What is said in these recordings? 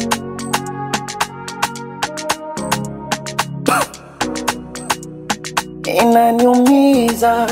inaniumiza.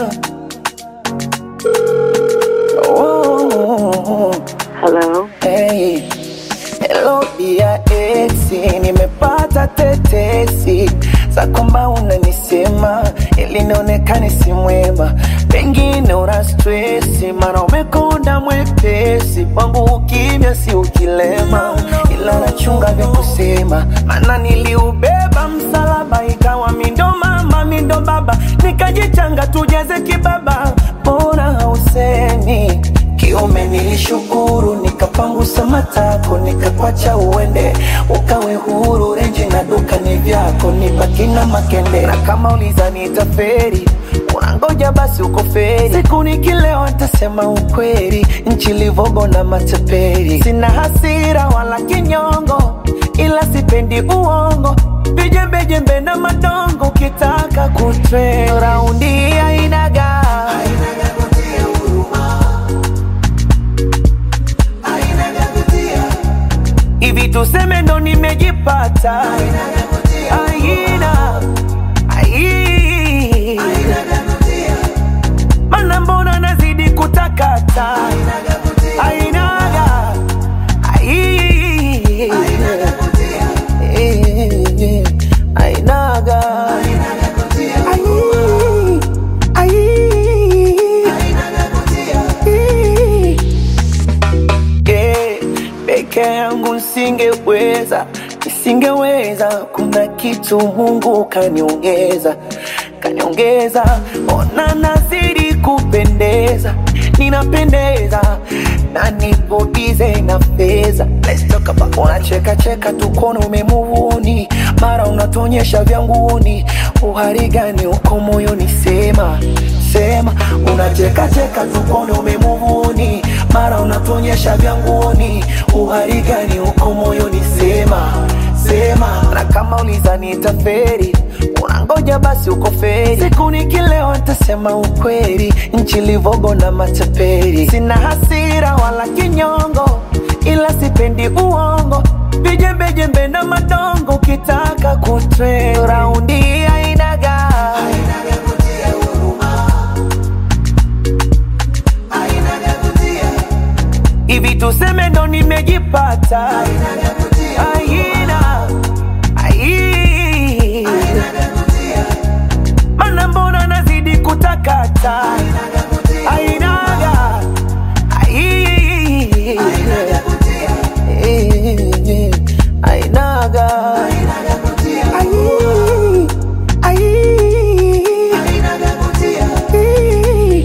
Oh, Hello. hey. Hello dia exi, nimepata tetesi za kwamba unanisema ili nionekane si mwema, pengine una stresi, mara umekonda mwepesi kwangu, ukimya si ukilema, ila nachunga vya kusema, maana niliubeba msalaba, ikawa mindo mama mindo baba, nikajichanga tujeze kibaba, mbona hausemi kiume nilishukuru, nikapangusa matako, nikakwacha uende, ukawe huru. Renji na duka ni vyako, nibaki na makende. Na kama ulizani itaferi, unangoja basi uko feri. Siku nikilewa nitasema ukweli, nchi livogo na mataperi. Sina hasira wala kinyongo, ila sipendi uongo, vijembejembe na madongo. Ukitaka kutre raundi ainaga hivi tuseme ndo nimejipata aina ai mana mbona nazidi kutakata ainaga ai Eh, ainaga Ai, ai. Eh, peke yangu nisingeweza, nisingeweza. Kuna kitu Mungu kaniongeza, kaniongeza. Ona nazidi kupendeza, ninapendeza na nipo bize na fedha. Let's talk about unacheka cheka tu kono umemuvuni, mara unatonyesha vya nguni. Uhari gani uko moyoni? Sema sema, unacheka cheka tu kono umemuvuni, mara unatonyesha vya nguni. Uhari gani uko moyoni? Sema sema, na kama ulizani itaferi unangoja basi uko feri. Siku nikilewa nitasema ukweli, nchi livogo na mataperi. Sina hasira wala kinyongo, ila sipendi uongo, vijembejembe na madongo. Ukitaka kutre raundi ainaga hivi tuseme ndo nimejipata aina ai mana mbona nazidi kutakata ainaga ai Eh, ainaga ai ai Eh.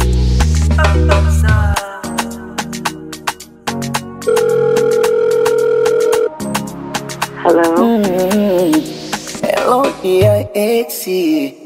Hello. Hello, dear Exie.